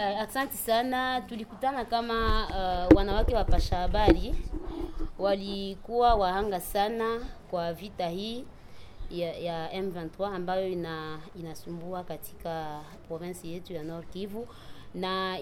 Uh, asante sana. Tulikutana kama uh, wanawake wapasha habari walikuwa wahanga sana kwa vita hii ya, ya M23 ambayo ina, inasumbua katika province yetu ya Nord Kivu na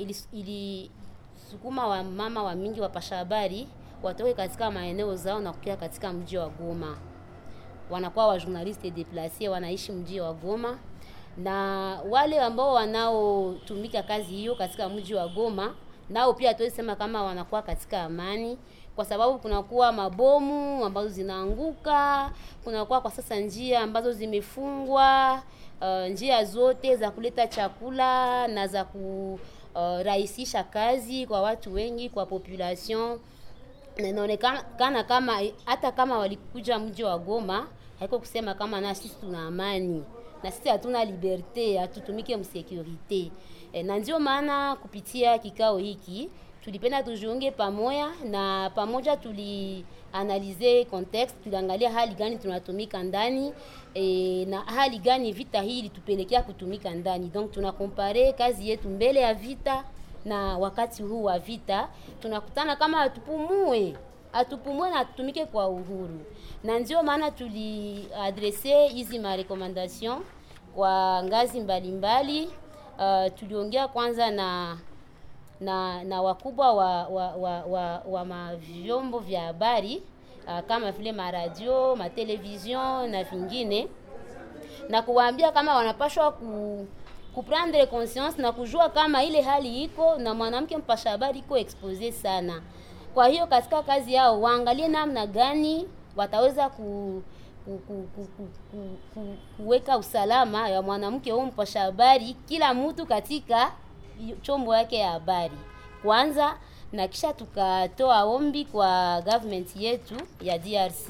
ilisukuma ili wa mama wa mingi wapasha habari watoke katika maeneo zao na kukia katika mji wa Goma. Wanakuwa wa journaliste deplace wanaishi mji wa Goma na wale ambao wanaotumika kazi hiyo katika mji wa Goma nao pia hatuwezi sema kama wanakuwa katika amani, kwa sababu kunakuwa mabomu ambazo zinaanguka, kunakuwa kwa sasa njia ambazo zimefungwa, uh, njia zote za kuleta chakula na za kurahisisha uh, kazi kwa watu wengi, kwa population na inaonekana kama hata kama walikuja mji wa Goma haiko kusema kama na sisi tuna amani na sisi hatuna liberte, hatutumike msekurite e, na ndio maana kupitia kikao hiki tulipenda tujiunge pamoja na pamoja tulianalize context, tuliangalia hali gani tunatumika ndani e, na hali gani vita hii ilitupelekea kutumika ndani. Donc tunakompare kazi yetu mbele ya vita na wakati huu wa vita, tunakutana kama hatupumue atupumue na tutumike kwa uhuru, na ndio maana tuliadrese hizi marekomandation kwa ngazi mbalimbali mbali. Uh, tuliongea kwanza na na na wakubwa wa wa, wa, wa, wa mavyombo vya habari uh, kama vile maradio, matelevision na vingine, na kuwaambia kama wanapashwa ku kuprendre conscience na kujua kama ile hali iko na mwanamke mpasha habari iko expose sana. Kwa hiyo katika kazi yao waangalie namna gani wataweza ku, ku, ku, ku, ku, ku, ku, kuweka usalama ya mwanamke huyu mpasha habari, kila mtu katika chombo yake ya habari kwanza, na kisha tukatoa ombi kwa government yetu ya DRC.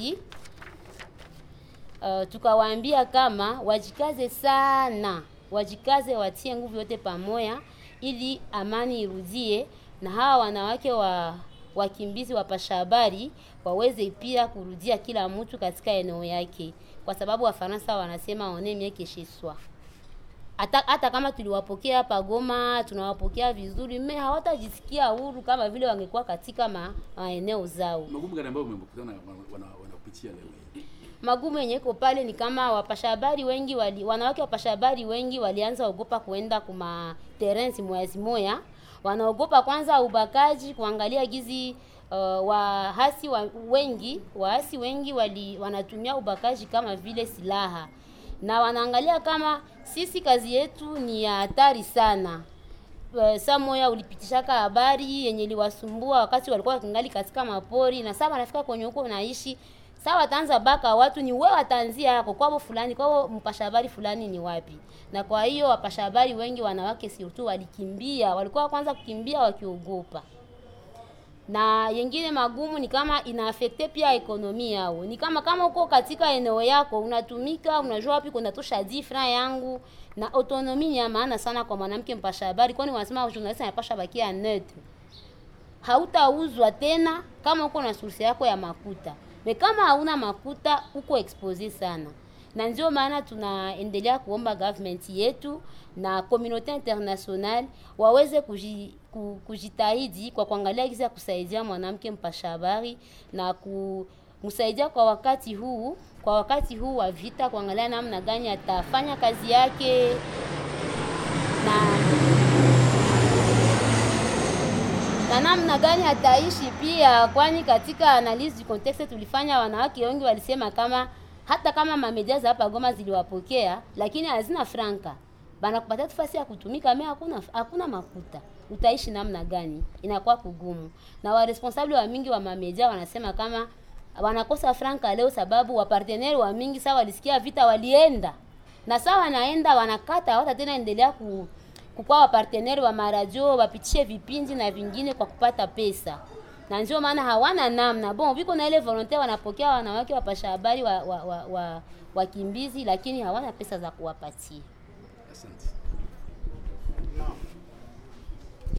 Uh, tukawaambia kama wajikaze sana, wajikaze, watie nguvu yote pamoja ili amani irudie na hawa wanawake wa wakimbizi wapasha habari waweze pia kurudia kila mtu katika eneo yake, kwa sababu Wafaransa wanasema one mieux que chez soi. Hata, hata kama tuliwapokea hapa Goma tunawapokea vizuri, me hawatajisikia huru kama vile wangekuwa katika ma, maeneo zao. Magumu gani ambayo mmekutana wanapitia leo hii? Magumu yenye iko pale ni kama wapasha habari wengi wali, wanawake wapasha habari wengi walianza ogopa kuenda kuma terrain zimoya zimoya wanaogopa kwanza ubakaji, kuangalia gizi uh, wahasi wa, wengi waasi wengi wali, wanatumia ubakaji kama vile silaha, na wanaangalia kama sisi kazi yetu ni ya hatari sana. Uh, saa moya ulipitishaka habari yenye liwasumbua wakati walikuwa wakingali katika mapori, na sasa wanafika kwenye huko unaishi Sawa, wataanza baka watu ni wewe, wataanzia yako kwao fulani, kwao mpasha habari fulani ni wapi? Na kwa hiyo wapasha habari wengi wanawake surtout walikimbia, walikuwa kwanza kukimbia wakiogopa. Na yengine magumu ni kama inaafekte pia ekonomi yao, ni kama kama uko katika eneo yako unatumika, unajua wapi kunatosha difra yangu, na autonomi ni ya maana sana kwa mwanamke mpasha habari, kwani wanasema journalist anapasha bakia neutre. Hautauzwa tena kama uko na source yako ya makuta me kama hauna makuta uko expose sana, na ndio maana tunaendelea kuomba government yetu na communauté international waweze kuji, kujitahidi kwa kuangalia jinsi ya kusaidia mwanamke mpasha habari na kumsaidia kwa wakati huu kwa wakati huu wa vita, kuangalia namna gani atafanya kazi yake na na namna gani ataishi pia, kwani katika analyse du contexte tulifanya, wanawake wengi walisema kama hata kama mamedia za hapa Goma ziliwapokea, lakini hazina franka, banakupatia nafasi ya kutumika, me hakuna hakuna makuta, utaishi namna gani? Inakuwa kugumu, na wa responsable wa mingi wa mamedia wanasema kama wanakosa franka leo, sababu waparteneri wa mingi sawa walisikia vita walienda na sawa wanaenda wanakata, hawata tena endelea ku kukwa waparteneri wa maradio wapitishe vipindi na vingine kwa kupata pesa, na ndio maana hawana namna. Bon, viko na ile volonte, wanapokea wanawake wapasha habari wa, wa, wa, wa, wakimbizi, lakini hawana pesa za kuwapatia. Asante.